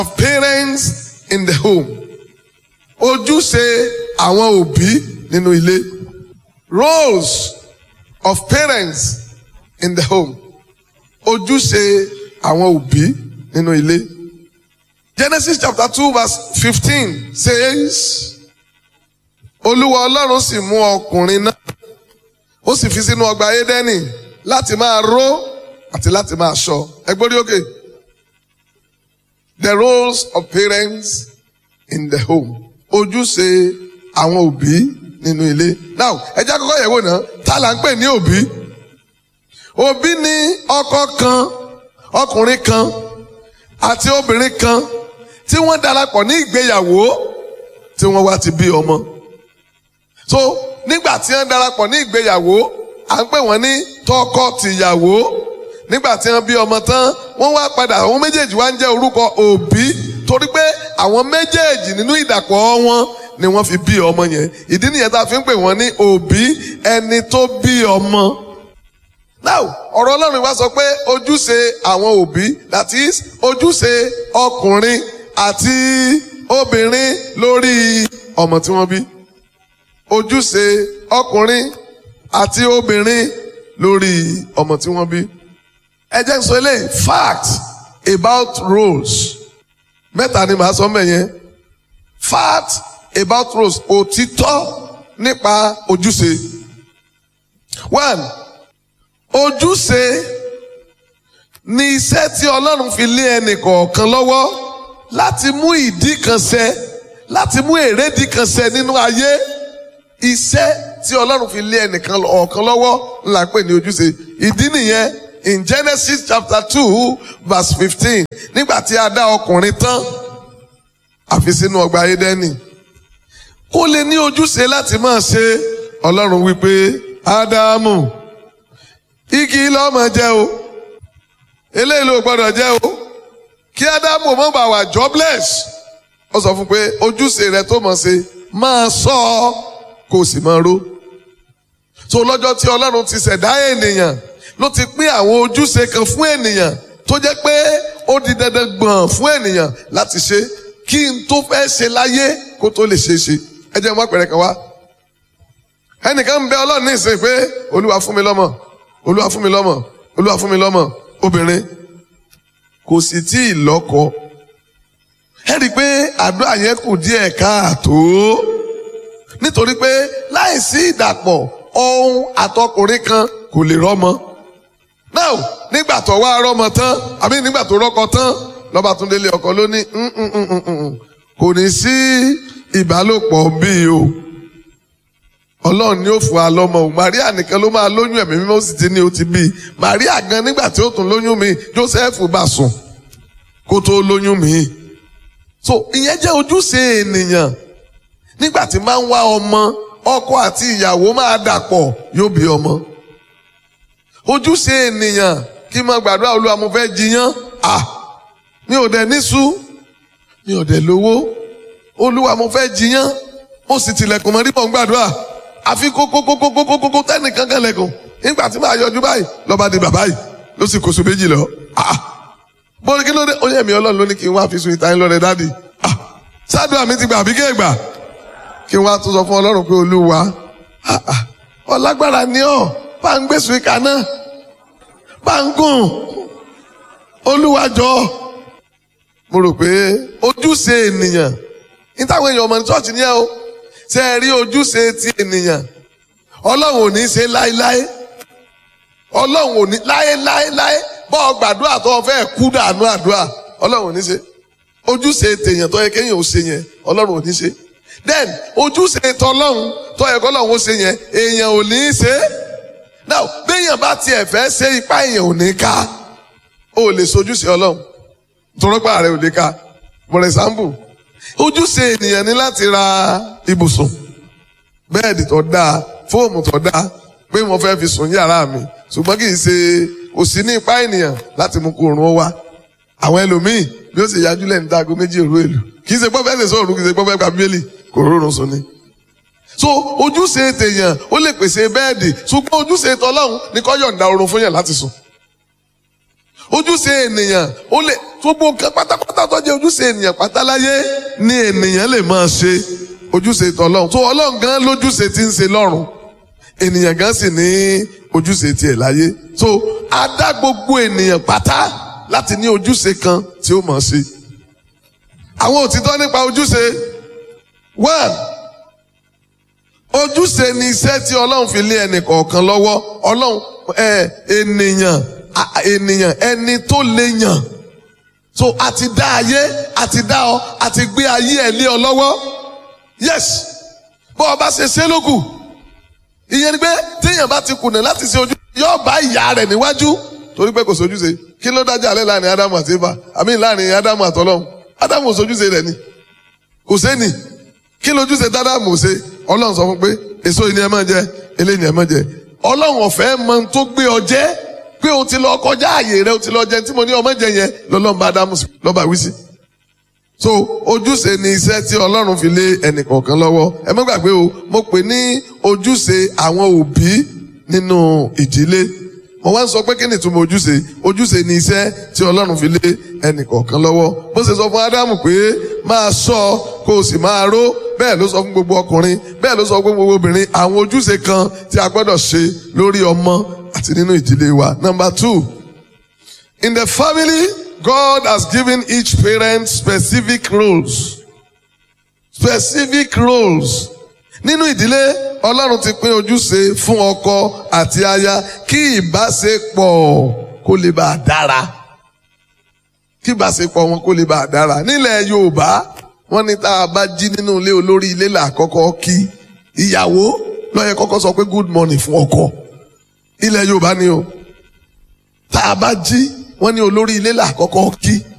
of parents in the home ojúṣe àwọn òbí nínú ilé roles of parents in the home ojúṣe àwọn òbí nínú ilé Genesis chapter two verse fifteen says olúwa ọlọ́run sì mú ọkùnrin náà ó sì fi sínú ọgbà édẹ́nì láti máa ró àti láti máa ṣọ́ ẹgbórí òkè the roles of parents in the home ojúṣe àwọn òbí nínú ilé now ẹ jẹ́ àkọ́kọ́ yẹ̀wò náà ta là ń pè ní òbí òbí ni ọkọ kan ọkùnrin kan àti obìnrin kan tí wọ́n darapọ̀ ní ìgbéyàwó tí wọ́n wá ti bí ọmọ so nígbà tí wọ́n darapọ̀ ní ìgbéyàwó à ń pè wọ́n ní tọkọ-tìyàwó nígbà tí wọ́n bí ọmọ tán wọ́n wá padà àwọn méjèèjì wá ń jẹ́ orúkọ òbí torí pé àwọn méjèèjì nínú ìdàpọ̀ wọn ni wọ́n fi bí ọmọ yẹn ìdí nìyẹn tá a fi ń pè wọ́n ní òbí ẹni tó bí ọmọ. now ọ̀rọ̀ ọlọ́run wá sọ pé ojúṣe àwọn òbí that is ojúṣe ọkùnrin àti obìnrin lórí ọmọ tí wọ́n bí ojúṣe ọkùnrin àti obìnrin lórí ọmọ tí wọ́n bí. ẹ jẹ́ n sọ eléyìí fact about roles mẹ́ta ni màá sọ mẹ́ yẹn fact about roles òtítọ́ nípa ojúṣe. one ojúṣe ni iṣẹ́ tí ọlọ́run fi lé ẹnì kọ̀ọ̀kan lọ́wọ́ láti mú ìdí kan ṣẹ láti mú èrèdí kan ṣẹ nínú ayé iṣẹ́ tí ọlọ́run fi lé ẹnìkan ọ̀kan lọ́wọ́ ńlá pè ní ojúṣe ìdí nìyẹn in Genesis chapter two verse fifteen nígbà tí a dá ọkùnrin tán àfi sínú ọgbà Édẹ́nì kó lè ní ojúṣe láti máa ṣe ọlọ́run wípé Ádámù igi lọ́mọ jẹ́ o eléyìí ló gbọ́dọ̀ jẹ́ o kí Ádámù mọ̀ bá wà jobless ó sọ fún pé ojúṣe rẹ tó mọ̀ ṣe máa sọ ọ́ kó o sì máa ró. so lọ́jọ́ tí ọlọ́run ti ṣẹ̀dá ènìyàn ló ti pín àwọn ojúṣe kan fún ènìyàn tó jẹ́ pé ó di dandan gbọ̀n fún ènìyàn láti ṣe kí n tó fẹ́ ṣe láyé kó tó lè ṣe é ṣe. ẹ jẹ́ mọ́ pẹ̀rẹ̀ kan wá. ẹnìkan ń bẹ ọlọ́run ní ìsìn pé olúwa fún mi lọ́mọ olúwa fún mi lọ́mọ olúwa fún mi lọ́mọ obìnrin kò sì tí ì lọ́kọ. ẹ rí i pé àdúrà yẹn kù díẹ̀ káàtó nítorí pé láìsí ìdàpọ̀ ohun àtọkùnrin kan kò lè rọ́mọ. now nígbà tó wá rọ́mọ tán àbí nígbà tó rọ́kọ tán lọ́ba tún délé ọkọ ló ní kò ní sí ìbálòpọ̀ bíi o ọlọ́run ni ó fún wa lọ́mọ o Maria nìkan ló máa lóyún ẹ̀mí mímọ́ sì ti ní o ti bí i Maria gan nígbà tí ó tún lóyún mi Joseph bá sùn kó tó lóyún mi so ìyẹn jẹ́ ojúṣe ènìyàn nígbà tí máa ń wá ọmọ ọkọ àti ìyàwó máa dàpọ̀ yóò bí ọmọ. ojúṣe ènìyàn kí n máa gbàdúrà olúwa mo fẹ́ jiyán à mi ò dẹ̀ níṣu mi ò dẹ̀ lówó olúwa mo fẹ́ jiyán ó sì tilẹ̀kùn mọ́ rí mọ̀ ń gbàdúrà àfi kókókókókókókó tẹ́nìkan kan lẹ̀kùn nígbà tí màá yọjú báyìí lọ́ba di bàbá yìí ló sì kóso méjì lọ. bóri kí ló dé ó yẹ mi ọlọ́run ló ní kí n wá fi sun ìtayín lọ́rẹ̀ dáàdì. sádùá mi ti gbà àbí kéègbà kí wọ́n á tún sọ fún ọlọ́run pé olúwa ọlágbára ni ọ́ bá ń gbèsè ìka náà bá ń gùn olúwa jọ. mo rò pé ojúṣe ènìyàn ní táwọn èèyàn ọmọ ní ṣọ́ọ̀ṣì ni ẹ o ṣe é rí ojúṣe ti ènìyàn ọlọ́run ò ní ṣe láéláé ọlọ́run ò ní láéláéláé bọ́ ọ gbàdúrà tó o fẹ́ kú dànù àdúrà ọlọ́run ò ní ṣe ojúṣe tèèyàn tó yẹ kéèyàn ò ṣe yẹn ọlọ́run ò ní ṣe then ojúṣe tọlọ́run tó yẹ kọ́lọ́run ó ṣe yẹn èèyàn ò ní í ṣe now béèyàn bá tiẹ̀ fẹ́ ṣe ipá èèyàn ò ní ká o lè sojúṣe ọlọ́run tọrọpá rẹ ò lè ká for example ojúṣe ènìyàn ní láti ra ibùsùn bẹ́ẹ̀dì tó dáa fóòmù tó dáa pé mo fẹ́ fi sùn yàrá mi ṣùgbọ́n kì í ṣe kò sí ní ipá ènìyàn láti mú kó oorun ó wá àwọn ẹlòmíì bí ó ṣe yájú lẹ́nu dáago méjì òru èlò kì í ṣe pọ́fẹ́ lè sọ̀rọ̀ kì í ṣe pọ́fẹ́ gba bíbélì kò rọrùn sùn ni. so ojúṣe tèèyàn ó lè pèsè bẹ́ẹ̀dì ṣùgbọ́n ojúṣe tọlọ́run ní kó yọ̀ǹda oorun fún yàn láti sùn. ojúṣe ènìyàn ó lè gbogbo nǹkan pátápátá tó jẹ́ ojúṣe ènìyàn pátá láyé ni ènìyàn lè máa ṣe ojúṣe tọlọ́run tó ọlọ́run gan lójúṣe tí ń ṣe lọ́run ènìyàn gan sì ní ojúṣe tiẹ̀ láyé so a dá gbogbo ènìyàn pátá láti ní ojúṣe kan tí ó mọ̀ ṣe àwọn òtítọ́ nípa ojúṣe one ojúṣe ni iṣẹ́ tí ọlọ́run fi lé ẹnì kọ̀ọ̀kan lọ́wọ́ ọlọ́run ẹ ènìyàn a- ènìyàn ẹni tó lè yàn so a ti dá ayé a ti dá ọ a ti gbé ayé ẹ lé ọ lọ́wọ́ yes bó o bá ṣe ṣe lókù ìyẹn ni pé téèyàn bá ti kùnà láti ṣe ojú yóò bá ìyá rẹ̀ níwájú torí pé kò sojúṣe kí ló dájà alẹ́ láàrin ádámù àti éfà àmì láàrin ádámù àtọlọ́hun ádámù ò sojúṣe rẹ̀ ni kò sẹ́ni kí lójúṣe dádámù ò ṣe ọlọ́run sọ fún pé èso yìí ni ẹ máa jẹ eléyìí ni ẹ máa jẹ ọlọ́run ọ̀fẹ́ mọ ohun tó gbé ọ jẹ́ pé o ti lọ kọjá àyè rẹ o ti lọ jẹ tí mo ní ọmọ jẹ yẹn lọ́lọ́run bá ádámù sí lọ́ba wí sí so ojúṣe ni iṣẹ́ tí ọlọ́run fi lé ẹnìkọ̀ọ̀kan lọ́wọ́ ẹ má gbàgbé o mo pè ní ojúṣe àwọn òbí nínú ìdílé mo wá ń sọ pé kí ni ìtumọ̀ ojúṣe ojúṣe ni iṣẹ́ tí ọlọ́run fi lé ẹnìkọ̀ọ̀kan lọ́wọ́ bó ṣe sọ fún ádámù pé máa ṣọ́ kó o sì máa ró bẹ́ẹ̀ ló sọ fún gbogbo ọkùnrin bẹ́ẹ̀ ló sọ fún gbogbo obìnrin àwọn ojúṣe kan tí a gbọ́dọ̀ ṣe lórí ọmọ àti nínú ìdílé wa number two In the family, God has given each parent specific roles. Specific roles. Nínú ìdílé, Ọlọ́run ti pín ojúṣe fún ọkọ àti aya kí ìbáṣepọ̀ kó lè bá a dára. Kí ìbáṣepọ̀ wọn kó lè bá a dára. Nílẹ̀ Yorùbá, wọ́n ní tá a bá jí nínú ilé olórí ilé là kọ́kọ́ kí. Ìyàwó ló yẹ kọ́kọ́ sọ pé good morning fún ọkọ. Ilẹ̀ Yorùbá ni o tá a bá jí wọ́n ní olórí ilé là kọ́kọ́ kí